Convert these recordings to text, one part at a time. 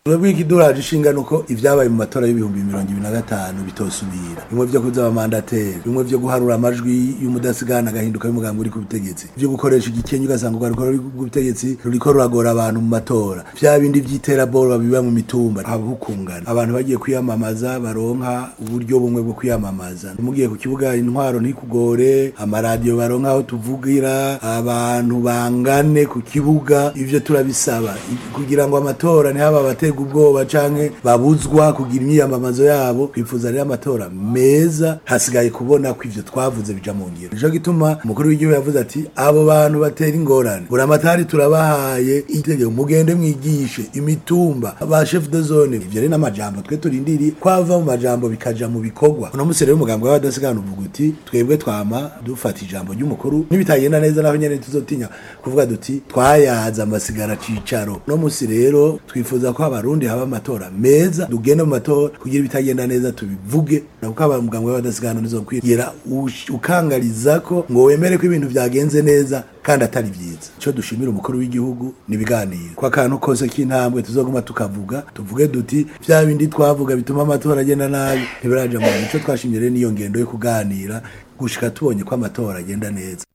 Twebwe ikiduraje ishinga nuko ivyabaye mu matora y'ibihumbi mirongo ibiri na gatanu bitosubira bimwe vyo kuza abamandateri bimwe vyo guharura amajwi y'umudasigana agahinduka y'umugambi uri ku butegetsi vyo gukoresha igikenye ugasanga urwaruko ruri ku butegetsi ruriko ruragora abantu mu matora vya bindi vy'iterabwoba biba mu mitumba habukungana abantu bagiye kwiyamamaza baronka uburyo bumwe bwo kwiyamamaza mugiye ku kibuga intwaro ntikugore amaradiyo baronka aho tuvugira abantu bangane ku kibuga ivyo turabisaba I- kugira ngo amatora ntihaba abatega ubwoba canke babuzwa kugira imyiyamamazo yabo twifuza rero amatora meza hasigaye kubona ko ivyo twavuze bija mu ngiro nico gituma umukuru w'igihugu yavuze ati abo bantu batera ingorane buramatari turabahaye itegeko mugende mwigishe imitumba ba chef de zone ivyo rero n'amajambo twe turindiriye kwava mu majambo bikaja mu bikorwa uno musi rero umugambwe w'abadasigana uvuga uti twebwe twama dufata ijambo ry'umukuru nibitagenda neza naho nyene tuzotinya kuvuga duti twayaza amasigara cicaro no musi rero twifuza ko abarundi haba amatora meza tugende mu matora kugira ibitagenda neza tubivuge nakuko abamugambwe w'abadasigana nizokwira ukangariza ko ngo wemere ko ibintu vyagenze neza kandi atari vyiza ico dushimira umukuru w'igihugu nibiganiro kwa kantu kose k'intambwe tuzoguma tukavuga tuvuge duti vya bindi twavuga bituma amatora agenda nabi ntibiraja mu ico twashimye rero niyo ngendo yo kuganira gushika tubonye ko amatora agenda neza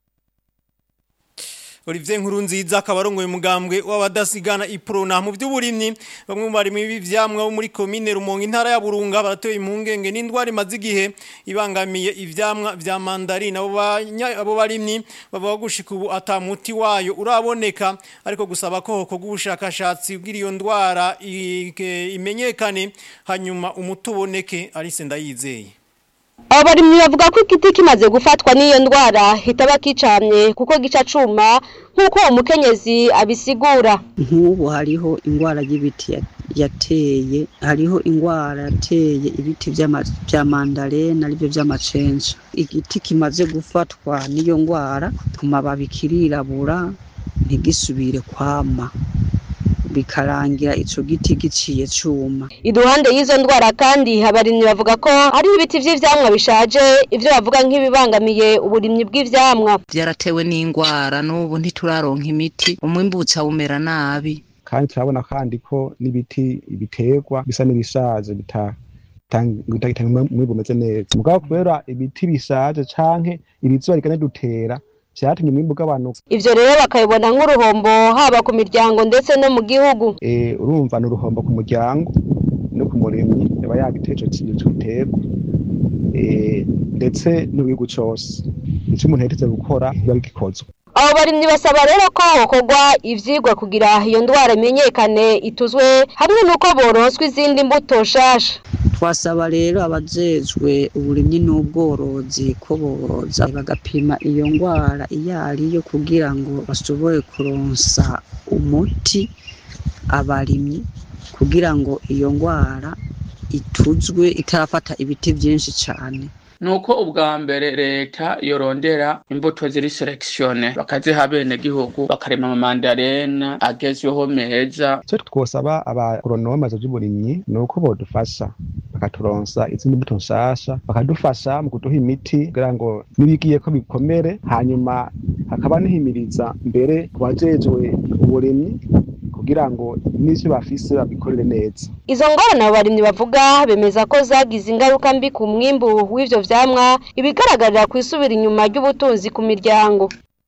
Olivier Nkurunziza akaba arongoye umugambwe w'abadasigana iprona mu by'uburimyi bamwe mu barimi b'ivyamwa bo muri commune Rumonge intara ya Burunga baratoye impungenge n'indwara imaze igihe ibangamiye ivyamwa vya mandarine abo banya- abo barimyi bavuga gushika ubu atamuti wayo uraboneka ariko gusaba ko hokorwa ubushakashatsi bw'iri iyo ndwara ike- imenyekane hanyuma umuti uboneke Alice Ndayizeye abo barimyi bavuga ko igiti kimaze gufatwa n'iyo ndwara hitaba kicamye kuko gica cuma nk'uko uwo mukenyezi abisigura nk'ubu hariho indwara y'ibiti ya- yateye hariho indwara yateye ibiti vy'ama- vya mandarena arivyo vy'amacenja igiti kimaze gufatwa n'iyo ndwara ku mababi kirirabura ntigisubire kwama bikarangira ico giti giciye cuma iruhande y'izo ndwara kandi abarimyi bavuga ko hariho ibiti vy'ivyamwa bishaje ivyo bavuga nk'ibibangamiye uburimyi bw'ivyamwa byaratewe n'indwara n'ubu ntituraronka imiti umwimbutsa umera nabi kandi turabona kandi ko n'ibiti biterwa bisa n'ibishaje bita- bitanga bitanga umwimbu umeze neza mugabo kubera ibiti bishaje canke ibizuba rigane dutera vyatumye umwimbu ugabanuka ivyo rero bakabibona nk'uruhombo haba ku miryango ndetse no mu gihugu Eh, urumva ni uruhombo ku muryango no ku murimyi yaba yagiteje ico giterwa Eh, ndetse n'igihugu cose ico umuntu yategetse gukora biba bigikozwe abo barimyi basaba rero ko hokorwa ivyigwa kugira iyo ndwara imenyekane ituzwe hamwe n'uko boronswa izindi mbuto nshasha twasaba rero abajejwe uburimyi n'ubworozi ko boza bagapima iyo ndwara iyo ariyo kugira ngo bashobore kuronsa umuti abarimyi kugira ngo iyo ndwara ituzwe itarafata ibiti byinshi cyane nuko ubwa mbere leta yorondera imbuto ziri selekisione bakaziha abenegihugu bakarema amamandarena agezweho meza icyo twosaba abagoronome by'uburimyi ni uko bodufasha bakaturonsa izindi mbuto nshasha bakadufasha mu kuduha imiti kugira ngo nibigiye ko bikomere hanyuma hakaba nihimiriza mbere ku bajejwe uburimyi kugira ngo n'ivyo bafise babikorere neza izo ngorane abo barimyi bavuga bemeza ko zagize ingaruka mbi ku mwimbu w'ivyo vyamwa ibigaragarira ku isubira inyuma ry'ubutunzi ku miryango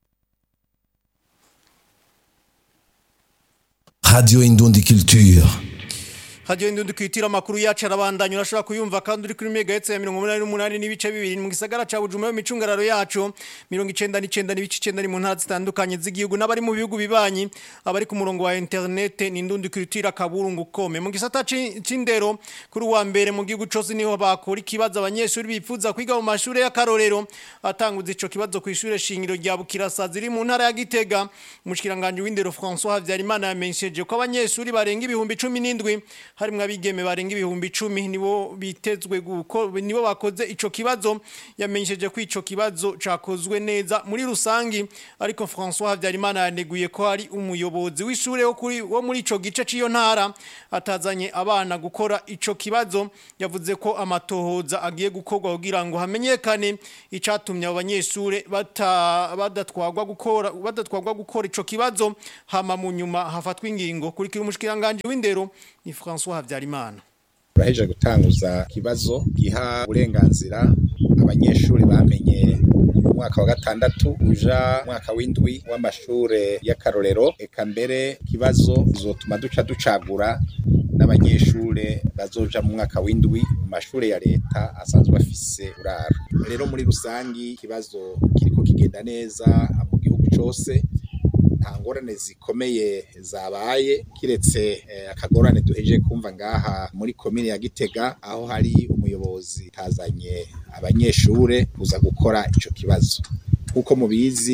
Radio Indundi Culture. Radio Indundi kwitira makuru yacu arabandanya urashobora kuyumva kandi uri kuri megahertz ya 188 n'ibice bibiri mu gisagara ca Bujumbura mu micungararo yacu 99 n'ibice 9 mu ntara zitandukanye z'igihugu n'abari mu bihugu bibanyi abari ku murongo wa internet ni Indundi kwitira kaburungu kome mu gisata ci- c'indero kuri wa mbere mu gihugu cose niho bakora ikibazo abanyeshuri bifuza kwiga mu mashuri y'akarorero atanguza ico kibazo ku ishure shingiro rya Bukirasa ziri mu ntara ya Gitega umushikiranganje w'indero François Havyarimana yamenyesheje ko abanyeshuri barenga ibihumbi 17 harimwo abigeme barenga ibihumbi 10 nibo bitezwe guko nibo bakoze ico kibazo yamenyesheje ko ico kibazo cakozwe neza muri rusangi ariko François Havyarimana yaneguye ko hari umuyobozi w'ishure wo kuri wo muri ico gice ciyo ntara atazanye abana gukora ico kibazo yavuze ko amatohoza agiye gukorwa kugira ngo hamenyekane icatumye abo banyeshure bata badatwagwa gukora badatwagwa gukora ico kibazo hama mu nyuma hafatwa ingingo kurikira umushikiranganje w'indero ni François Havyarimana turaheje gutanguza ikibazo giha uburenganzira abanyeshuri bamenye mu mwaka wa gatandatu uja mwaka w'indwi w'amashure y'akarorero eka mbere ikibazo zotuma duca ducagura n'abanyeshure bazoja mu mwaka w'indwi mu mashure ya leta asanzwe afise uraro rero muri rusangi ikibazo kiriko kigenda neza mu gihugu cose nta ngorane zikomeye zabaye kiretse eh, akagorane duheje kumva ngaha muri komine ya Gitega aho hari umuyobozi tazanye abanyeshure kuza gukora ico kibazo kuko mubizi